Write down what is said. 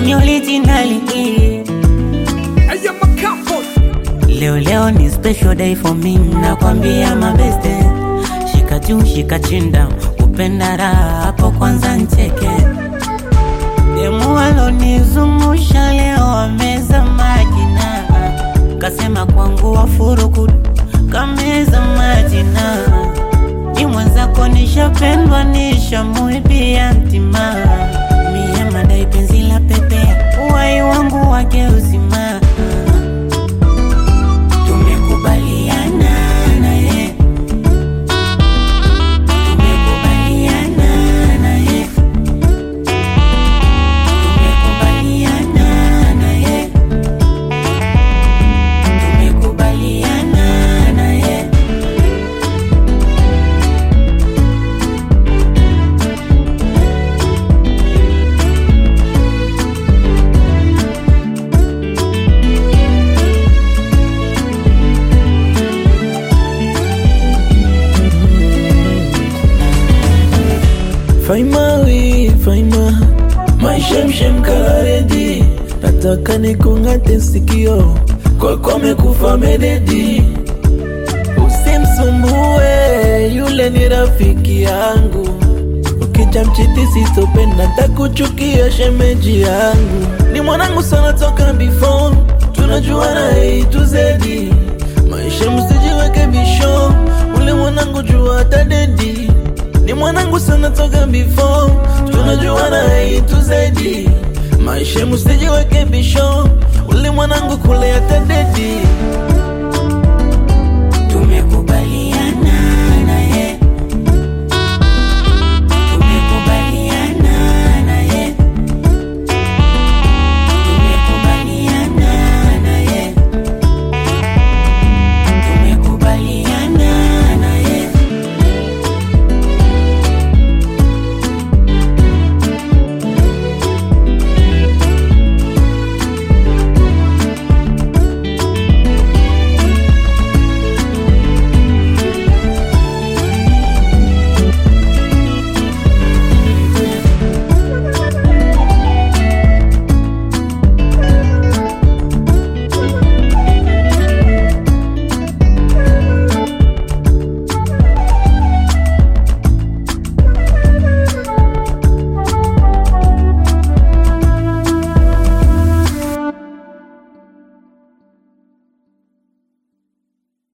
ni originali Aya makambo Leo leo ni special day for me, nakwambia mabeste, shika juu shika chinda, upenda raha hapo kwanza ncheke. Demu alonizungusha leo ameza majina, kasema kwangu wafuruku kameza majina, ni mwenzako nishapendwa nishamuibia mtima, mie madai penzi la pepea, uwai wangu wake uzima tumekubaliana naye, tumekubaliana naye, tumekubaliana naye, tumekubaliana naye. Faima we, Faima maishemshem kalaredi, nataka nikung'ate sikio kwako amekufa mededi. Usimsumbue yule ni rafiki yangu, ukija mchiti sitopenda, takuchukia shemeji yangu. Ni mwanangu sana toka before, tunajua na A to Z. Maisha msijiweke bisho, ule mwanangu jua tadedi ni mwanangu sana toka before, tunajua na A to Z. Maisha msijiweke bisho, ule mwanangu kule atadedi